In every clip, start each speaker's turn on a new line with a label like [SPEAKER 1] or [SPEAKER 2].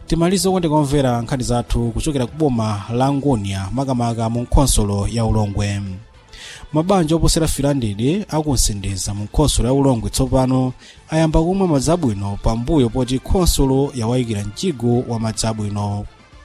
[SPEAKER 1] timalize okondeka omvera nkhani zathu kuchokera ku boma la ngonia makamaka mu nkhonsolo ya ulongwe mabanja oposera 300 akunsendeza mu nkhonsolo ya ulongwe tsopano ayamba kumwa madzi abwino pambuyo poti khonsolo yawayikira mjigo wa madzi abwino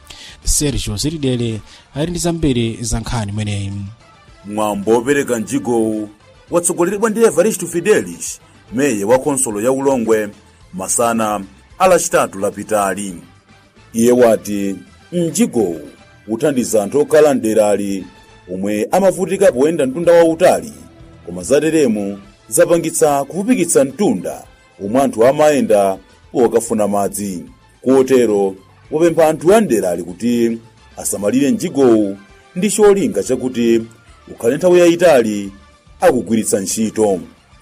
[SPEAKER 1] sergio ziridere ali ndi zambiri za nkhani imeneyi
[SPEAKER 2] mwambo wopereka mjigowu watsogoleredwa ndi evaristo fidelis meye wa khonsolo ya ulongwe masana alachitatu lapitali iye wati mjigowu uthandiza anthu okhala mderali omwe amavutika poyenda mtunda wautali koma zateremu zapangitsa kufupikitsa mtunda omwe anthu amayenda pokafuna madzi kotero wapempha anthu a mderali kuti asamalire mjigowu ndi cholinga chakuti ukhale nthawi yayitali akugwiritsa ntchito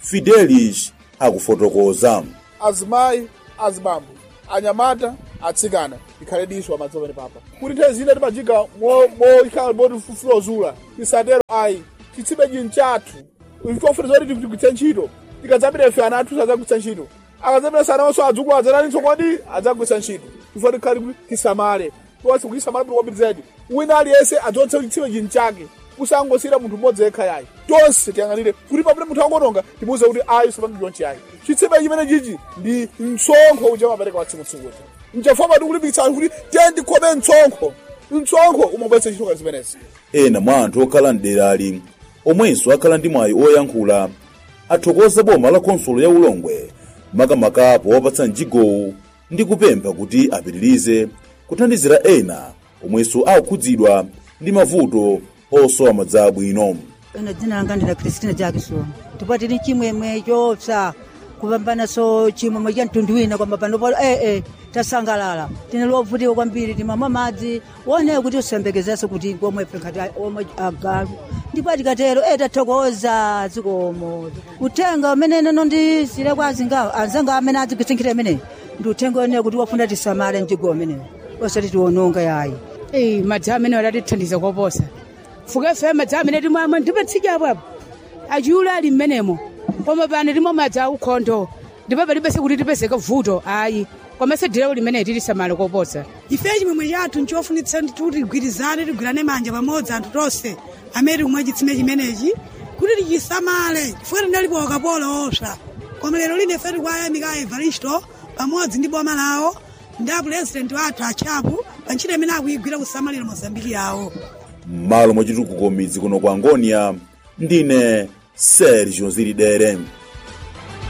[SPEAKER 2] fidelis akufotokoza
[SPEAKER 3] azimayi azibambo anyamata atsikana ikhale diso amadzi pamene papa kuti nthawi zina timajiga moikhala moti fufulo zula tisatero ayi chitsibe chinthu chathu tofuna zoti tigwiritse ntchito tikadzapita ife ana athu sadzagwiritsa ntchito akadzapita sana onso adzukulu adzananinso kodi adzagwiritsa ntchito tifuna tikhale kuti tisamale tonse kuisamala kuti kwambiri zedi wina aliyense adzonse chitsibe chinthu chake kusangosiyira munthu mmodzi yekha yayi tonse tiyang'anire kuti pamene munthu akotonga timuuze kuti ayi usapange chonchi yayi chitsibe chimene chichi ndi msonkho uja mapereka watsikutsikuti mchafoma tikulimbikitsa anthu kuti tiye ndikhome msonkho msonkho umabweretsa ntchito zimenezi
[SPEAKER 2] ena mwa anthu okhala mderali omwenso akhala ndi mwayi oyankhula athokoza boma la khonsolo ya ulongwe makamaka powapatsa mjigowu ndi kupempha kuti apitirize kuthandizira ena omwenso akukhudzidwa ndi mavuto osowa madzi abwino
[SPEAKER 4] ena dzina langa ndina kristina jackson ndipo tili chimwemwe chopsa kupambana so chimwemwe cha mtundu wina kwamba panopo ee tasangalala tine lovutika kwambiri timamwa madzi wone kuti usembekeze kuti komwefe ngati omwe agalu ndipo tikatero e tathokoza zikomo utenga umene neno ndisire kwa azingawo anzanga amene adzikusinkhira imeneyi ndi utenga one kuti wafuna tisamale mjigo umeneyo osati tiononga yayi
[SPEAKER 5] Eh, madzi amene adatithandiza koposa fuka fe madzi amene timamwa ndipatsidya apo apo achiyulu ali mmenemo koma pano timwe madzi aukhondo ndipo palibese kuti tipezeka vuto ayi koma sedirawo limene tilisamale koposa
[SPEAKER 6] ife chimwemwe chathu nchofunitsa kuti tigwirizane tigwirane manja pamodzi anthu tonse amene kumwe chitsime chimenechi kuti tichisamale chifukwa tinalipo ukapolo opsa koma lero lino ife tikuyamika evaristo pamodzi ndi boma lawo ndi apurezidenti wathu achapu pa ntchito imene akuyigwira kusamalira mozambiki yawo
[SPEAKER 2] m'malo mwachitukuko midzi kuno kwa ngonia ndine sergio ziridere